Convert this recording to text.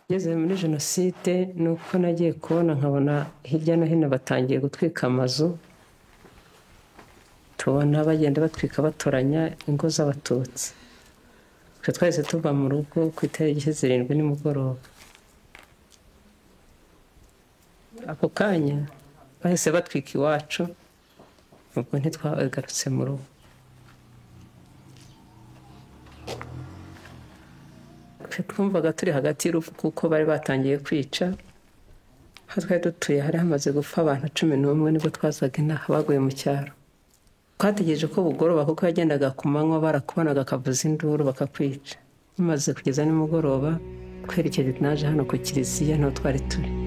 Ngeze muri jenoside ni uko nagiye kubona nkabona hirya no hino batangiye gutwika amazu, tubona bagenda batwika batoranya ingo z'abatutsi. Twe twahise tuva mu rugo ku itariki zirindwi nimugoroba. Ako kanya bahise batwika iwacu, ubwo ntitwagarutse mu rugo. Twe twumvaga turi hagati y'urupfu kuko bari batangiye kwica, aho twari dutuye hari hamaze gupfa abantu cumi n'umwe nibwo twazaga inaha baguye mu cyaro. Twategereje ko bugoroba kuko yagendaga ku manywa barakubanaga akavuza induru bakakwica. Bimaze kugeza nimugoroba twerekeje naje hano ku kiliziya niho twari turi.